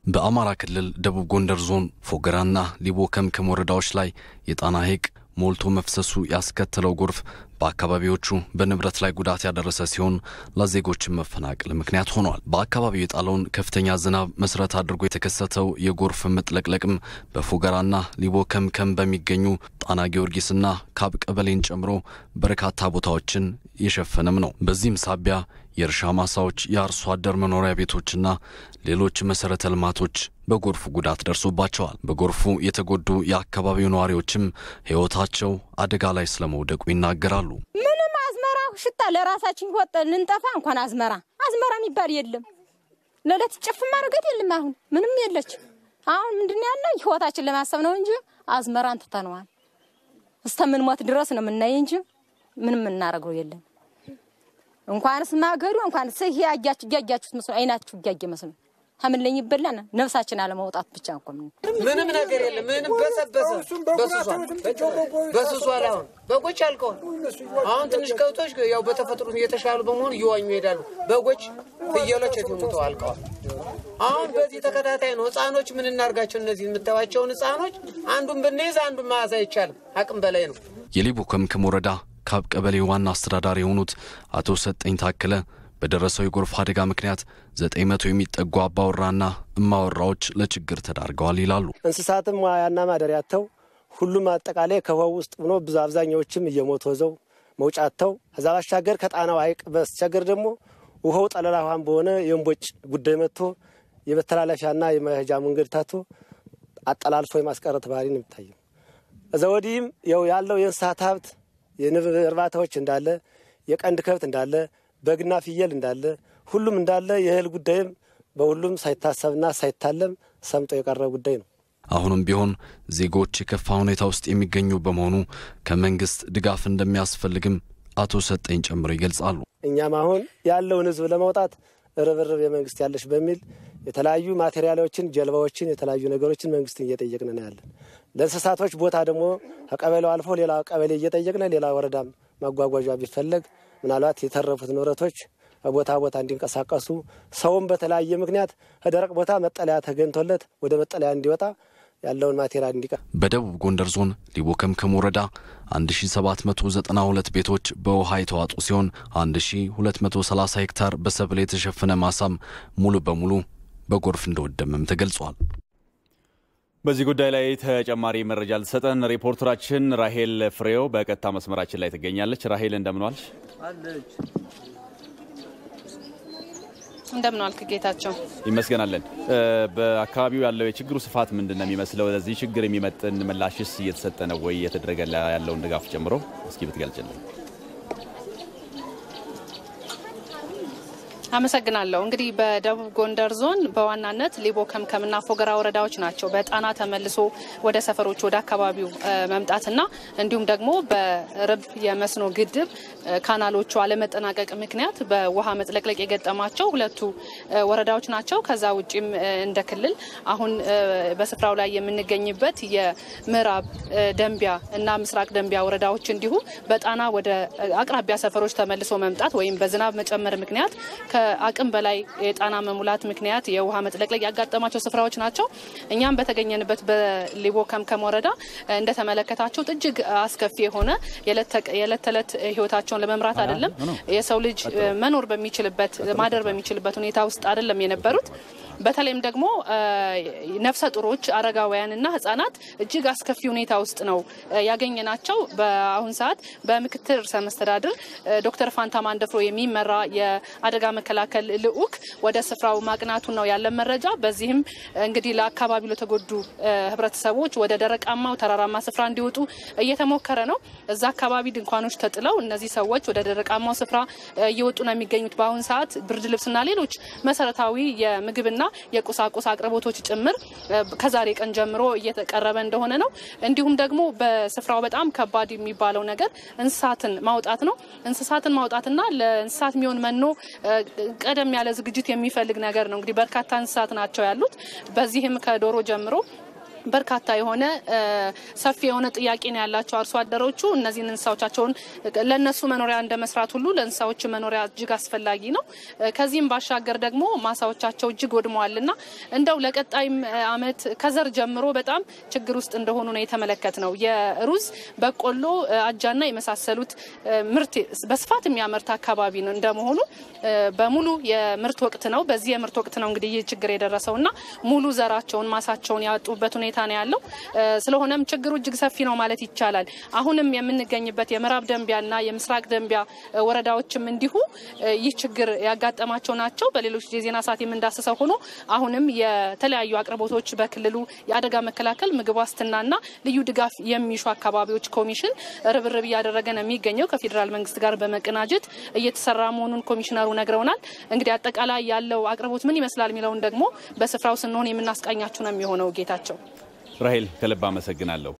በአማራ ክልል ደቡብ ጎንደር ዞን ፎገራና ሊቦ ከምከም ወረዳዎች ላይ የጣና ሐይቅ ሞልቶ መፍሰሱ ያስከተለው ጎርፍ በአካባቢዎቹ በንብረት ላይ ጉዳት ያደረሰ ሲሆን ለዜጎችን መፈናቀል ምክንያት ሆኗል። በአካባቢው የጣለውን ከፍተኛ ዝናብ መሰረት አድርጎ የተከሰተው የጎርፍ መጥለቅለቅም በፎገራና ሊቦ ከምከም በሚገኙ ጣና ጊዮርጊስና ካብ ቀበሌን ጨምሮ በርካታ ቦታዎችን የሸፈነም ነው። በዚህም ሳቢያ የእርሻ ማሳዎች፣ የአርሶ አደር መኖሪያ ቤቶችና ሌሎች መሰረተ ልማቶች በጎርፉ ጉዳት ደርሶባቸዋል። በጎርፉ የተጎዱ የአካባቢው ነዋሪዎችም ሕይወታቸው አደጋ ላይ ስለመውደቁ ይናገራሉ። ምንም አዝመራ ሽታ ለራሳችን ወጥ ልንጠፋ እንኳን አዝመራ አዝመራ የሚባል የለም። ለዕለት ጭፍ ማድረገት የለም። አሁን ምንም የለች። አሁን ምንድን ያለ ሕይወታችን ለማሰብ ነው እንጂ አዝመራን ትተነዋል። እስከምንሞት ድረስ ነው የምናይ እንጂ ምንም የምናደርገው የለም። እንኳንስ ማገዱ እንኳንስ ይሄ ያያችሁ እያያችሁት መስሎ አይናችሁ እያየ መስሎ ከምንለኝ ይበላና ነፍሳችን አለማውጣት ብቻ እኮ ምን ምንም ነገር የለም። ምንም በሰበሰ በስሷል በስሷል። አሁን በጎች አልቀዋል። አሁን ትንሽ ከብቶች ያው በተፈጥሮ የተሻሉ በመሆኑ እየዋኙ ይሄዳሉ። በጎች፣ ፍየሎች የትሙተው አልቀዋል። አሁን በዚህ ተከታታይ ነው። ህፃኖች ምን እናርጋቸው? እነዚህ የምታዩዋቸውን ህፃኖች አንዱን ብንይዝ አንዱን መያዝ አይቻልም። አቅም በላይ ነው። የሊቦ ከምከም ወረዳ ካብ ቀበሌ ዋና አስተዳዳሪ የሆኑት አቶ ሰጠኝ ታከለ በደረሰው የጎርፍ አደጋ ምክንያት ዘጠኝ መቶ የሚጠጉ አባወራና እማወራዎች ለችግር ተዳርገዋል ይላሉ። እንስሳትም ዋያና ማደሪያ አጥተው ሁሉም አጠቃላይ ከውሃው ውስጥ ሆኖ ብዙ አብዛኛዎችም እየሞቱ ወዘው መውጫ አጥተው ከዛ ባሻገር ከጣናው ሐይቅ በስተቸገር ደግሞ ውሃው ጠለላ ውሃም በሆነ የእምቦጭ ጉዳይ መጥቶ የመተላለፊያና የመሄጃ መንገድ ታቶ አጠላልፎ የማስቀረት ባህሪ ነው የሚታየው። እዛ ወዲህም ያው ያለው የእንስሳት ሀብት የንብ እርባታዎች እንዳለ የቀንድ ከብት እንዳለ በግና ፍየል እንዳለ ሁሉም እንዳለ የእህል ጉዳይም በሁሉም ሳይታሰብና ሳይታለም ሰምጦ የቀረ ጉዳይ ነው። አሁንም ቢሆን ዜጎች የከፋ ሁኔታ ውስጥ የሚገኙ በመሆኑ ከመንግስት ድጋፍ እንደሚያስፈልግም አቶ ሰጠኝ ጨምሮ ይገልጻሉ። እኛም አሁን ያለውን ህዝብ ለማውጣት ርብርብ የመንግስት ያለች በሚል የተለያዩ ማቴሪያሎችን፣ ጀልባዎችን፣ የተለያዩ ነገሮችን መንግስትን እየጠየቅን ነው ያለን። ለእንስሳቶች ቦታ ደግሞ ከቀበሌው አልፎ ሌላ ቀበሌ እየጠየቅን ሌላ ወረዳም ማጓጓዣ ቢፈለግ ምናልባት የተረፉት ንብረቶች ቦታ ቦታ እንዲንቀሳቀሱ ሰውም በተለያየ ምክንያት ከደረቅ ቦታ መጠለያ ተገኝቶለት ወደ መጠለያ እንዲወጣ ያለውን ማቴሪያል እንዲቀ በደቡብ ጎንደር ዞን ሊቦ ከምከም ወረዳ 1792 ቤቶች በውሃ የተዋጡ ሲሆን 1230 ሄክታር በሰብል የተሸፈነ ማሳም ሙሉ በሙሉ በጎርፍ እንደወደመም ተገልጿል። በዚህ ጉዳይ ላይ ተጨማሪ መረጃ ልትሰጠን ሪፖርተራችን ራሄል ፍሬው በቀጥታ መስመራችን ላይ ትገኛለች። ራሄል እንደምን ዋልሽ? እንደምን ዋልክ ጌታቸው? ይመስገናለን። በአካባቢው ያለው የችግሩ ስፋት ምንድን ነው የሚመስለው? ለዚህ ችግር የሚመጥን ምላሽስ እየተሰጠ ነው ወይ? እየተደረገ ያለውን ድጋፍ ጨምሮ እስኪ ብትገልጭልን። አመሰግናለሁ። እንግዲህ በደቡብ ጎንደር ዞን በዋናነት ሊቦ ከምከምና ፎገራ ወረዳዎች ናቸው በጣና ተመልሶ ወደ ሰፈሮች ወደ አካባቢው መምጣትና እንዲሁም ደግሞ በርብ የመስኖ ግድብ ካናሎቹ አለመጠናቀቅ ምክንያት በውሃ መጥለቅለቅ የገጠማቸው ሁለቱ ወረዳዎች ናቸው። ከዛ ውጭም እንደ ክልል አሁን በስፍራው ላይ የምንገኝበት የምዕራብ ደንቢያ እና ምስራቅ ደንቢያ ወረዳዎች እንዲሁ በጣና ወደ አቅራቢያ ሰፈሮች ተመልሶ መምጣት ወይም በዝናብ መጨመር ምክንያት ከአቅም በላይ የጣና መሙላት ምክንያት የውሃ መጥለቅለቅ ያጋጠማቸው ስፍራዎች ናቸው። እኛም በተገኘንበት በሊቦ ከምከም ወረዳ እንደተመለከታችሁት እጅግ አስከፊ የሆነ የዕለት ተዕለት ህይወታቸውን ለመምራት አይደለም የሰው ልጅ መኖር በሚችልበት ማደር በሚችልበት ሁኔታ ውስጥ አይደለም የነበሩት። በተለይም ደግሞ ነፍሰ ጡሮች፣ አረጋውያንና ህጻናት እጅግ አስከፊ ሁኔታ ውስጥ ነው ያገኘናቸው። በአሁን ሰዓት በምክትል ርዕሰ መስተዳድር ዶክተር ፋንታ ማንደፍሮ የሚመራ የአደጋ መከላከል ልዑክ ወደ ስፍራው ማቅናቱን ነው ያለን መረጃ። በዚህም እንግዲህ ለአካባቢው ለተጎዱ ህብረተሰቦች ወደ ደረቃማው ተራራማ ስፍራ እንዲወጡ እየተሞከረ ነው። እዛ አካባቢ ድንኳኖች ተጥለው እነዚህ ሰዎች ወደ ደረቃማው ስፍራ እየወጡ ነው የሚገኙት። በአሁን ሰዓት ብርድ ልብስና ሌሎች መሰረታዊ የምግብና የቁሳቁስ አቅርቦቶች ጭምር ከዛሬ ቀን ጀምሮ እየተቀረበ እንደሆነ ነው። እንዲሁም ደግሞ በስፍራው በጣም ከባድ የሚባለው ነገር እንስሳትን ማውጣት ነው። እንስሳትን ማውጣትና ለእንስሳት የሚሆን መኖ ቀደም ያለ ዝግጅት የሚፈልግ ነገር ነው። እንግዲህ በርካታ እንስሳት ናቸው ያሉት። በዚህም ከዶሮ ጀምሮ በርካታ የሆነ ሰፊ የሆነ ጥያቄ ነው ያላቸው አርሶ አደሮቹ። እነዚህን እንስሳዎቻቸውን ለእነሱ መኖሪያ እንደ መስራት ሁሉ ለእንስሳዎች መኖሪያ እጅግ አስፈላጊ ነው። ከዚህም ባሻገር ደግሞ ማሳዎቻቸው እጅግ ወድመዋልና እንደው ለቀጣይም ዓመት ከዘር ጀምሮ በጣም ችግር ውስጥ እንደሆኑ ነው የተመለከት ነው። የሩዝ በቆሎ፣ አጃና የመሳሰሉት ምርት በስፋት የሚያመርት አካባቢ እንደመሆኑ በሙሉ የምርት ወቅት ነው። በዚህ የምርት ወቅት ነው እንግዲህ ይህ ችግር የደረሰው እና ሙሉ ዘራቸውን ማሳቸውን ያጡበት ሁኔታ ነው ያለው። ስለሆነም ችግሩ እጅግ ሰፊ ነው ማለት ይቻላል። አሁንም የምንገኝበት የምዕራብ ደንቢያና የምስራቅ ደንቢያ ወረዳዎችም እንዲሁ ይህ ችግር ያጋጠማቸው ናቸው። በሌሎች የዜና ሰዓት የምንዳስሰው ሆኖ አሁንም የተለያዩ አቅርቦቶች በክልሉ የአደጋ መከላከል ምግብ ዋስትናና ልዩ ድጋፍ የሚሹ አካባቢዎች ኮሚሽን ርብርብ እያደረገ ነው የሚገኘው ከፌዴራል መንግስት ጋር በመቀናጀት እየተሰራ መሆኑን ኮሚሽነሩ ነግረውናል። እንግዲህ አጠቃላይ ያለው አቅርቦት ምን ይመስላል የሚለውን ደግሞ በስፍራው ስንሆን የምናስቃኛችሁ ነው የሚሆነው። ጌታቸው ራሄል ከልብ አመሰግናለሁ።